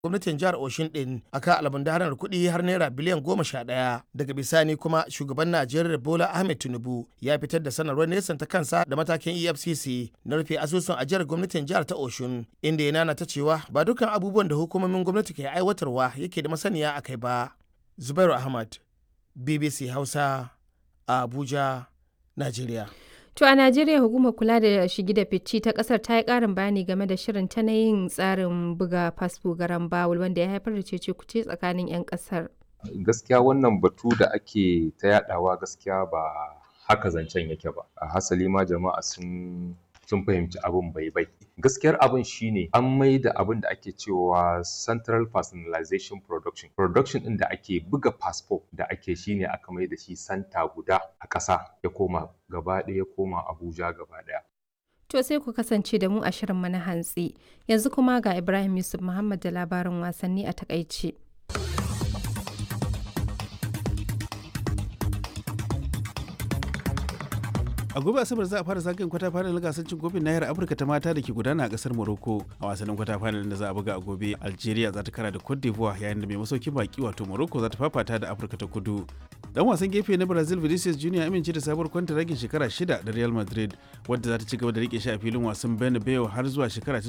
gwamnatin jihar Oshin din akan almundahanar kuɗi har naira biliyan goma sha ɗaya. Daga bisani kuma shugaban Najeriya Bola Ahmed Tinubu ya fitar da sanarwar nesan ta kansa da matakin EFCC na rufe asusun ajiyar gwamnatin jihar ta Oshun inda ya nana ta cewa ba dukkan abubuwan da hukumomin gwamnati ke aiwatarwa yake da masaniya a kai ba. Zubairu Ahmad, BBC Hausa, a Abuja, Najeriya. To a Najeriya hukumar kula da shigi da fici ta kasar ta yi karin bayani game da shirin ta na yin tsarin buga fasfo garan bawul wanda ya haifar da cece kuce tsakanin 'yan kasar. Gaskiya wannan batu da ake ta yadawa gaskiya ba haka zancen yake ba. A hasali ma jama'a sun sun fahimci abin bai bai. Gaskiyar abin shine an mai da abin da ake cewa central personalization production. Production ɗin da ake buga fasfo da ake shine aka mai da shi santa guda a ƙasa ya koma gaba ɗaya ya koma Abuja gaba ɗaya. To sai ku kasance da mu a shirin mana hantsi. Yanzu kuma ga Ibrahim Yusuf Muhammad da labarin wasanni a takaice. a gobe asabar za a fara zagayen kwata final gasar cin kofin nahiyar afirka ta mata da ke gudana a kasar morocco a wasannin kwata final da za a buga a gobe algeria za ta kara da cote d'ivoire yayin da mai masaukin baki wato morocco za ta fafata da afirka ta kudu dan wasan gefe na brazil vinicius junior amince da sabuwar kwantaragin shekara shida da real madrid wadda za ta ci gaba da rike shi a filin wasan bernabeu har zuwa shekara ta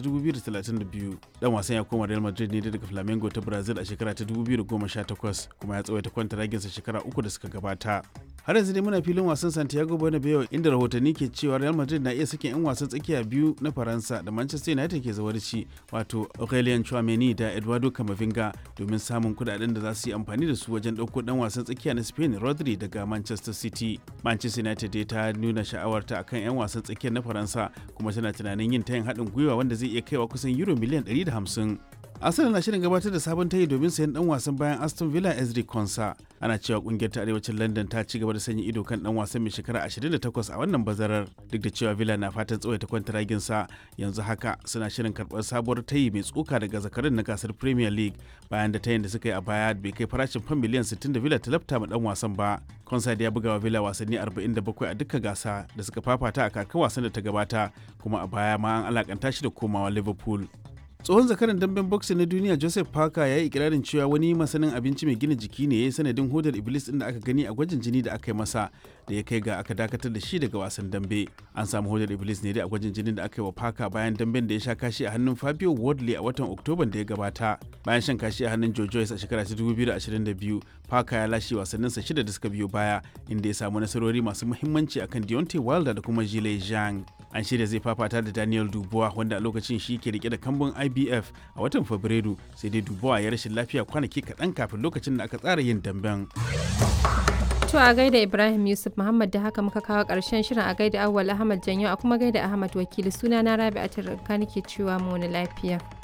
2032 dan wasan ya koma real madrid ne daga flamengo ta brazil a shekara ta 2018 kuma ya tsawaita kwantaraginsa shekara uku da suka gabata har yanzu dai muna filin wasan santiago bernabeu inda rahotanni ke cewa real madrid na iya sakin 'yan wasan tsakiya biyu na faransa da manchester united ke zawarci wato aurelien chouameni da eduardo camavinga domin samun kudaden da za su yi amfani da su wajen ɗauko dan wasan tsakiya na spain rodri daga manchester city manchester united dai ta nuna sha'awarta akan 'yan wasan tsakiyar na faransa kuma tana tunanin yin tayin haɗin gwiwa wanda zai iya kaiwa kusan euro miliyan 150 Arsenal na shirin gabatar da sabon tayi domin sayan dan wasan bayan Aston Villa Ezri Konsa. Ana cewa kungiyar ta arewacin London ta ci gaba da sanya ido kan dan wasan mai shekara 28 a wannan bazarar duk da cewa Villa na fatan tsawaita kwantaragin sa yanzu haka suna shirin karɓar sabuwar tayi mai tsoka daga zakarin na gasar Premier League bayan da tayin da suka yi a baya bai kai farashin fam miliyan 60 da Villa ta lafta ma dan wasan ba. Konsa da ya buga wa Villa wasanni 47 a dukkan gasa da suka fafata a kakar wasan da ta gabata kuma a baya ma an alakanta shi da komawa Liverpool. tsohon zakaran damben boxing na duniya joseph parker ya yi ikirarin cewa wani masanin abinci mai gina jiki ne ya yi sanadin hodar iblis din da aka gani a gwajin jini da aka yi masa da ya kai ga aka dakatar da shi daga wasan dambe an samu hodar iblis ne dai a gwajin jinin da aka yi wa parker bayan damben da ya sha kashi a hannun fabio wardley a watan oktoban da ya gabata bayan shan kashi a hannun joe joyce a shekara ta 2022 parker ya lashe wasanninsa shida da suka biyo baya inda ya samu nasarori masu muhimmanci akan deontay wilder da kuma jile zhang an shirya zai fafata da daniel dubois wanda a lokacin shi ke rike da kambun ibf a watan fabrairu sai dai dubois ya rashin lafiya kwanaki kaɗan kafin lokacin da aka tsara yin damben To a gaida Ibrahim Yusuf Muhammad da haka muka kawo ƙarshen shirin a gaida Awwal Ahmad Janyo a kuma gaida Ahmad Wakili suna na Rabi'atul Ranka nake cewa mu wani lafiya.